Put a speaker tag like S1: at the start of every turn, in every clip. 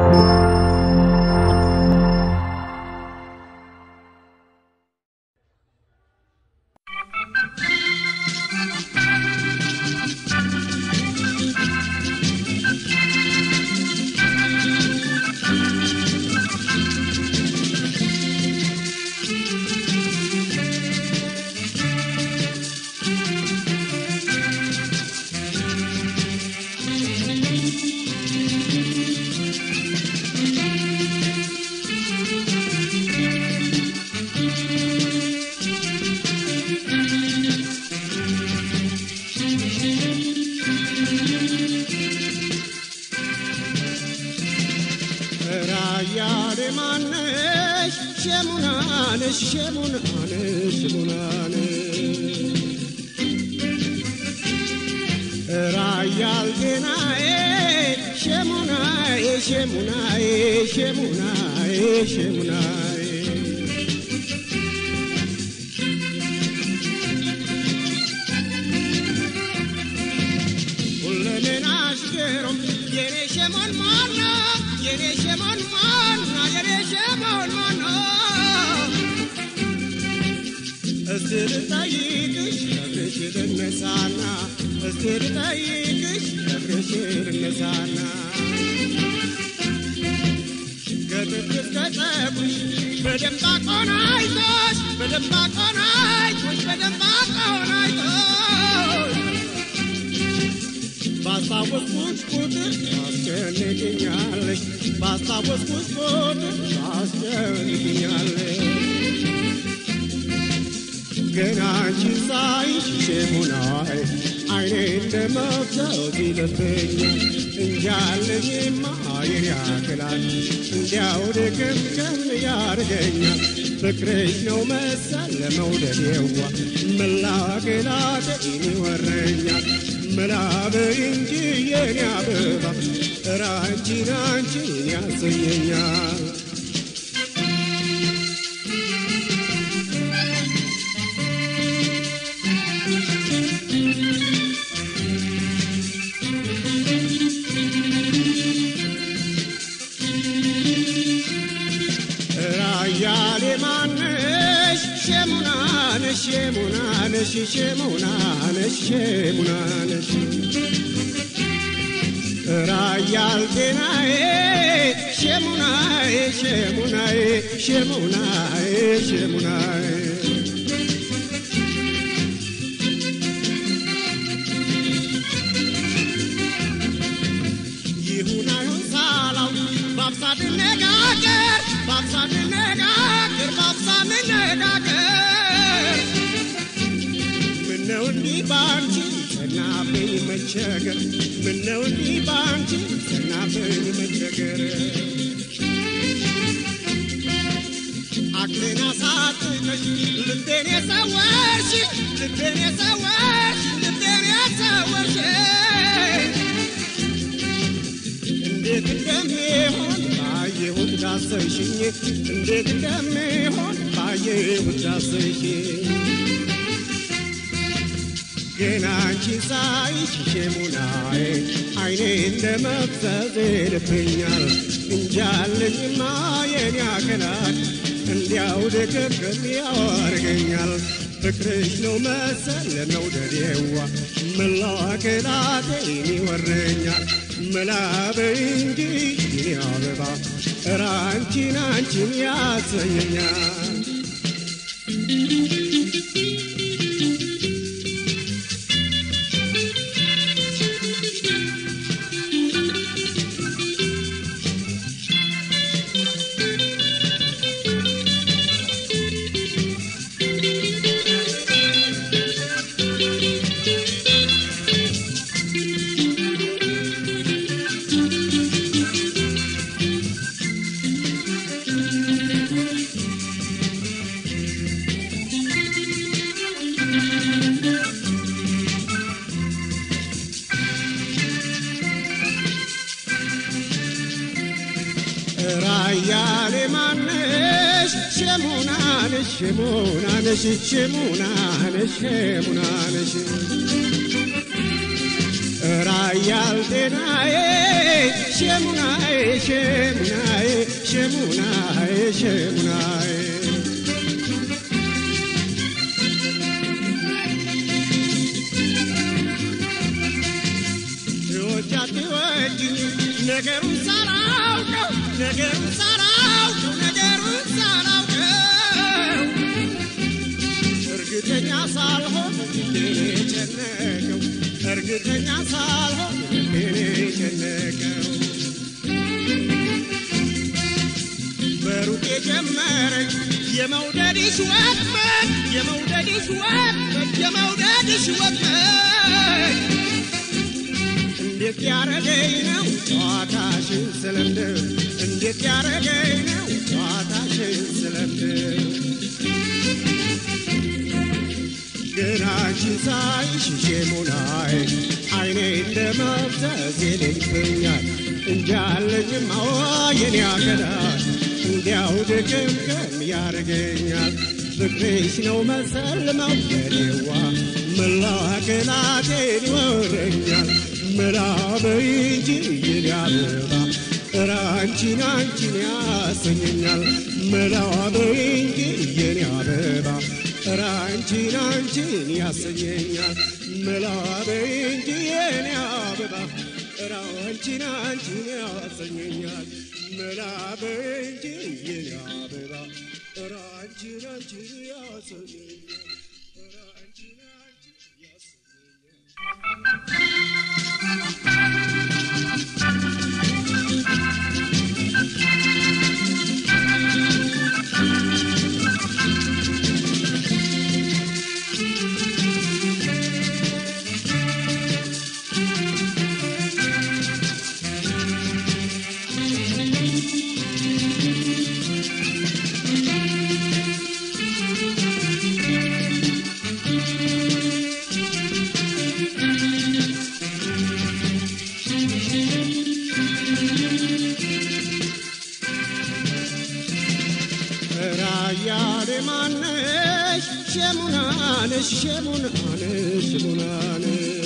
S1: ራያሌ ማነሽ ሸሙናነሽ ሸሙናነሽ ሸሙናነሽ ራያል ጤናዬ ሸሙናዬ ሸሙናዬ ሸሙናዬ ሸሙናዬ ሁለሜናሽ ገሮም የኔ ሸሞን ማና የኔ ሸሞን ማና የኔ ሸሞን ማና እስቲ ልጠይቅሽ ነግሬሽ ልነሳና እስቲ ልጠይቅሽ ነግሬሽ ልነሳና ከጥፍር እስከ ፀጉርሽ በደንብ አቆናይቶሽ በደንብ አቆናይቶሽ በደንብ አቆናይቶሽ ባስታወስኩሽ ቁጥር ታስጨንቅኛለሽ ባስታወስኩሽ ቁጥር ታስጨንቅኛለሽ ገና አንቺን ሳይሽ ሸሙናይ አይኔ እንደ መፍሰስ ይለብኛል እንጃለኝማ የኔ ያክላል እንዲያው ድክምክም ያርገኛል ፍቅርሽ ነው መሰል ለመውደዴዋ መላገላጤን ይወረኛል መላበይ እንጂ የኔ አበባ ኧረ አንቺን አንቺን ያሰኘኛል ራያሌ ማነሽ ሸሙናነሽ ሸሙናነሽ ሸሙናነሽ ሸሙናነሽ ራያል ጤናዬ ሸሙናዬ ሸሙናዬ ሸሙናዬ ሸሙናዬ ይሁን አይሁን ሳላው ባብሳ ብነጋገር ባብሳ ብነጋገር ባብሳ ብነጋገር ምነው እንዲህ ባንቺ ጸናብኝ መቸገር ምነው እንዲህ ባንቺ ጸናብኝ መቸገር አክሌን አሳጥተሽ ልቤን የሰወርሽ ልቤን የሰወርሽ ልቤን የሰወርሽ እንዴት እንደሚሆን ባየሁት ዳሰሽኝ እንዴት እንደሚሆን ባየሁት ዳሰሽኝ ገና አንቺ ሳይሽ ሸሙናዬ አይኔ እንደ መፍሰስ ይልብኛል እንጃለኝማ የኔ አካላት እንዲያው ድቅቅም ያወርገኛል ፍቅርሽ ነው መሰል መውደዴዋ መላው አካላቴን ይወረኛል መላበይ እንጂ የኔ አበባ ኧረ አንቺን አንቺን ያሰኘኛል ራያሌ ማነሽ ሸሙናነሽ ሸሙናነሽ ሸሙናነሽ ሸሙናነሽ ራያል ጤናዬ ሸሙናዬ ሸሙናዬ ሸሙናዬ ሸሙናዬ ትወጃት ትወጂኝ ነገሩን ሳላውቀው ነገሩን ሳላውቀው ነገሩን ሳላውቀው እርግጠኛ ሳልሆን ልቤን የጨነቀው እርግጠኛ ሳልሆን ልቤን የጨነቀው በሩቅ የጀመረኝ የመውደድሽ ወጥመድ የመውደድሽ ወጥመድ የመውደድሽ ወጥመድ እንዴት ያረገኝ ነው ጨዋታሽን ስለምድር እንዴት ያረገኝ ነው ጨዋታሽን ስለምድር ግን አንቺን ሳይሽ ሼሙናይ አይኔ እንደ መፍዘዝ ይልብኛል እንጃለኝም አዋ የኔ አገዳል እንዲያው ድቅምቅም ያረገኛል ፍቅርሽ ነው መሰል መውደዴዋ መላቅላቴን ይወረኛል ምራበይ እንጂ የኔ አበባ ኧረ አንቺን አንቺን ያሰኘኛል መላበይ እንጂ የኔ አበባ ኧረ አንቺን አንቺን ያሰኘኛል መላበይ እንጂ የኔ አበባ ኧረ አንቺን አንቺን ያሰኘኛል መላበይ እንጂ የኔ አበባ ኧረ አንቺን አንቺን ያሰኘኛል ኧረ አንቺን አንቺን ያሰኘኛል ራያሌ ማነሽ ሸሙናነሽ ሸሙናነሽ ሸሙናነሽ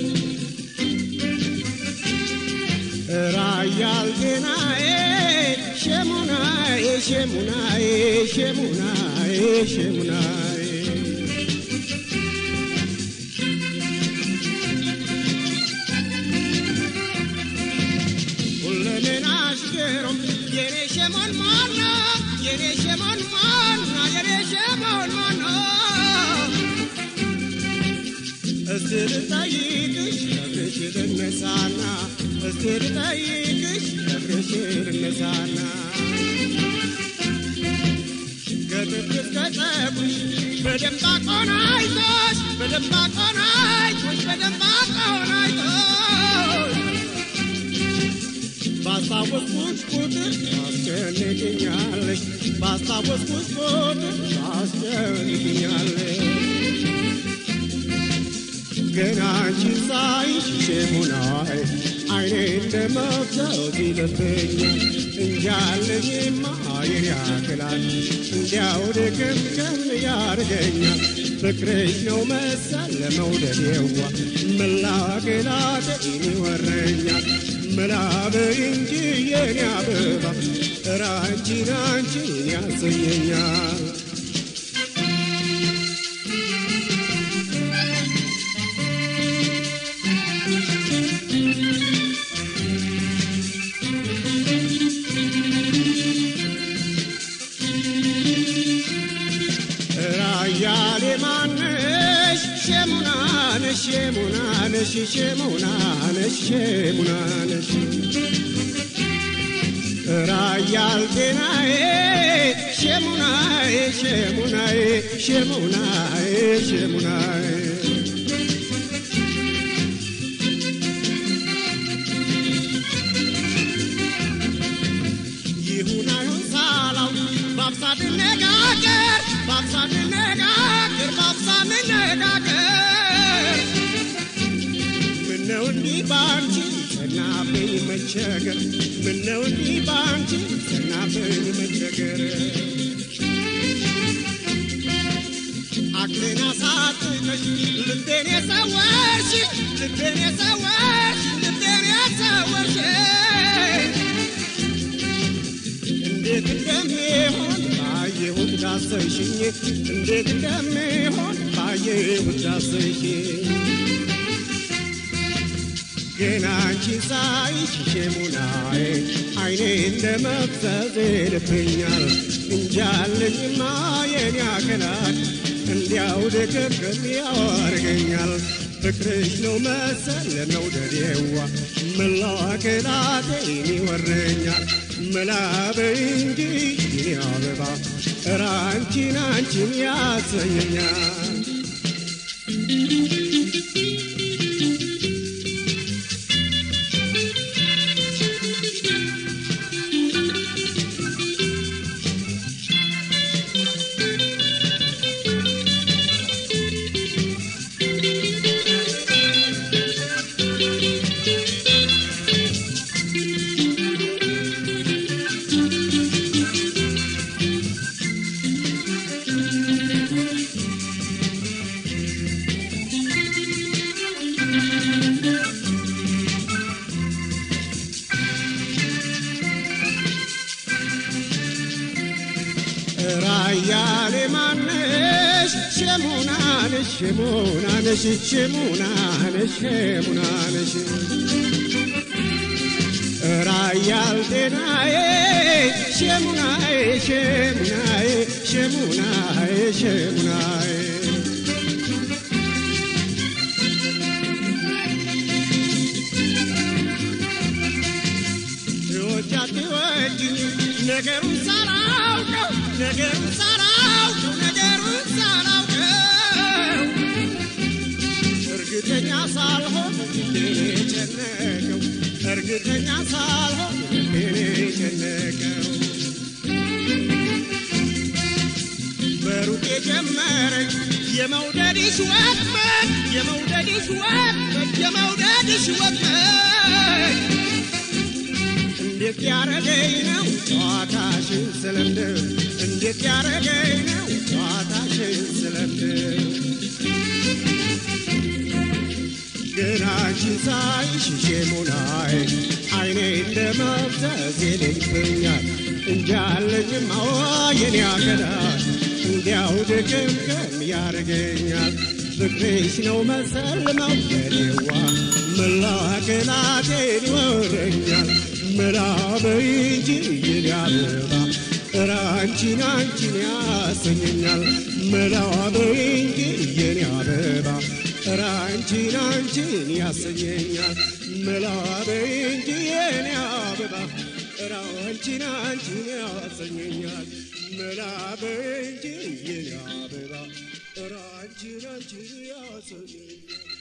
S1: ራያል ጤናዬ ሸሙናዬ ሸሙናዬ ሸሙናዬ ሸሙናዬ ሁለሜናሽ ገሮም የኔ ሸሞን ማና የኔ ሸሞን ማና የኔ ሸሞን ማና እስቲ ልጠይቅሽ ነግርሽ ልነሳና እስቲ ልጠይቅሽ ነግርሽ ልነሳና ከጥፍር እስከ ፀጉርሽ በደንብ አቆናይቶሽ በደንብ አቆናይቶሽ በደንብ አቆናይቶሽ ባስታወስኩሽ ቁጥር ታስጨንቅኛለሽ ባስታወስኩሽ ቁጥር ታስጨንቅኛለሽ ግን አንቺን ሳይሽ ሸሙናይ አይኔ እንደ መፍዘዝ ይልብኛል እንጃለኝማ የኔ ያክላል እንዲያው ድቅምቅም ያርገኛል ፍቅርሽ ነው መሰል ለመውደዴዋ መላገላቴን ይወረኛል መላበይ እንጂ የኔ አበባ ኧረ አንቺን አንቺን ያሰኘኛል ራያሌ ማነሽ ሸሙናነሽ ሸሙናነሽ ሸሙናነሽ ሸሙናነሽ ራያል ጤናዬ ሸሙናዬ ሸሙናዬ ሸሙናዬ ሸሙናዬ ይሁን አይሁን ሳላው ባብሳ ብነጋገር ባብሳ ብነጋገር ባብሳ ብነጋገር ምነው እንዲህ ባንቺ ጸናብኝ መቸገር ምነው እንዲህ ባንቺ ጸናብኝ መቸገር አክሌን አሳጥተሽ ልቤን የሰወርሽ ልቤን የሰወርሽ ልቤን የሰወርሽ ዳሰሽኝ እንዴት እንደሚሆን ባየሁት ዳሰሽኝ ግን አንቺ ሳይሽ ሸሙናዬ አይኔ እንደ መፍዘዝ ይልብኛል እንጃለኝማ የኔ አካላት እንዲያው ድቅቅም ያዋርገኛል ፍቅርሽ ነው መሰል መውደዴዋ መላው አካላቴን ይወረኛል መላበይ እንጂ የኔ አበባ ኧረ አንቺን አንቺን ያሰኘኛል ራያሌ ማነሽ ሸሙናነሽ ሸሙናነሽ ሸሙናነሽ ሸሙናነሽ ራያል ጤናዬ ሸሙናዬ ሸሙናዬ ሸሙናዬ ሸሙናዬ ትወጃት ትወጂኝ ነገሩን ሳላውቀው ነገሩን ሳላውቀው ነገሩን ሳላውቀው እርግጠኛ ሳልሆን ልቤን የጨነቀው እርግጠኛ ሳልሆን ልቤን የጨነቀው በሩቅ የጀመረኝ የመውደድሽ ወጥመድ የመውደድሽ ወጥመድ የመውደድሽ ወጥመድ እንዴት ያረገኝ ነው ጨዋታሽን ስለምድር እንዴት ያረገኝ ነው ጨዋታሽን ስለምድር ግን አንቺን ሳይሽ ሸሙናዬ አይኔ እንደ መፍዘዝ ይልብኛል እንጃለኝም አዎ የኔ አገዳል እንዲያው ድቅምቅም ያረገኛል ፍቅርሽ ነው መሰል መውደዴዋ መላው አካላቴን ይወረኛል መላበይ እንጂ የኔ አበባ ኧረ አንቺን አንቺን ያሰኘኛል መላበይ እንጂ የኔ አበባ ኧረ አንቺን አንቺን ያሰኘኛል መላበይ እንጂ የኔ አበባ ኧረ አንቺን አንቺን ያሰኘኛል መላበይ እንጂ የኔ አበባ ኧረ አንቺን አንቺን ያሰኘኛል